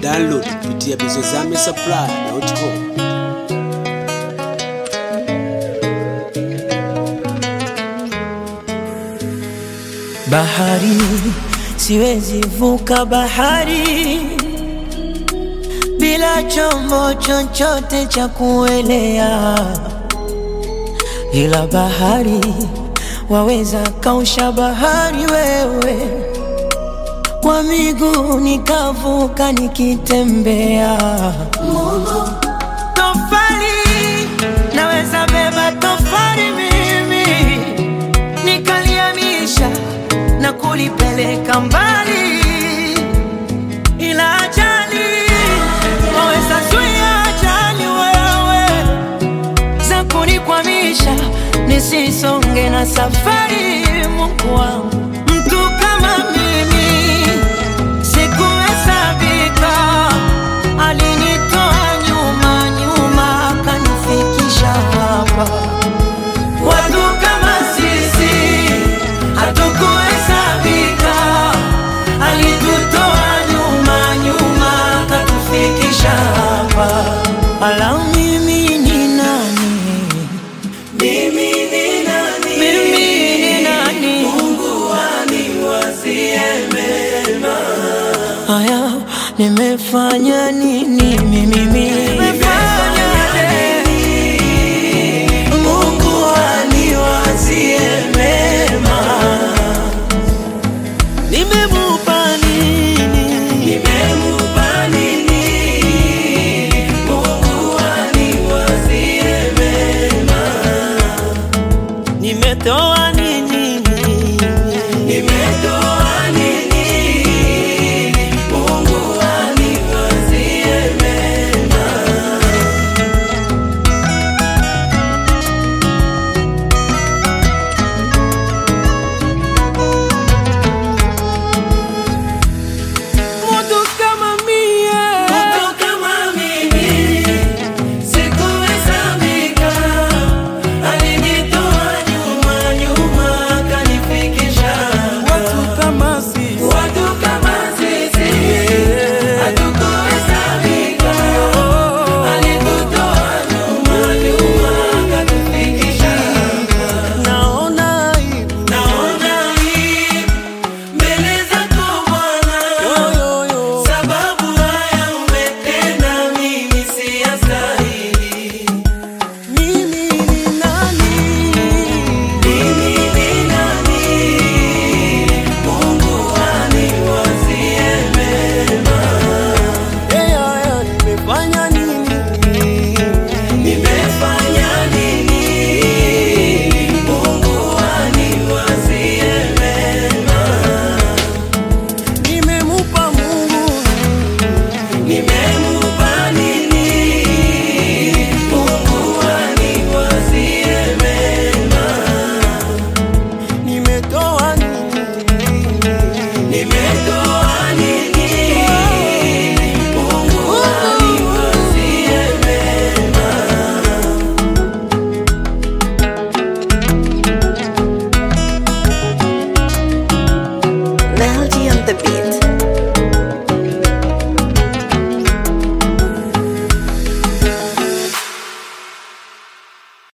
Download kupitia bizozame supply.com. Bahari, siwezi vuka bahari bila chombo chochote cha kuelea, ila bahari waweza kausha bahari wewe, kwa miguu nikavuka nikitembea. Tofali naweza beba tofali mimi nikaliamisha na kulipeleka mbali, ila ajali waweza zuia ajali wewe za kunikwamisha nisisonge na safari. Mungu wangu, mtu kama mimi sikuhesabika, alinitoa nyuma nyuma akanifikisha hapa. Watu kama sisi hatukuhesabika, alitutoa nyuma nyuma akatufikisha hapa. Ala, mimi ni nani? Mimi ni nani? Mimi ni nani? Mungu aniwazie mema. Haya, nimefanya nini mimi?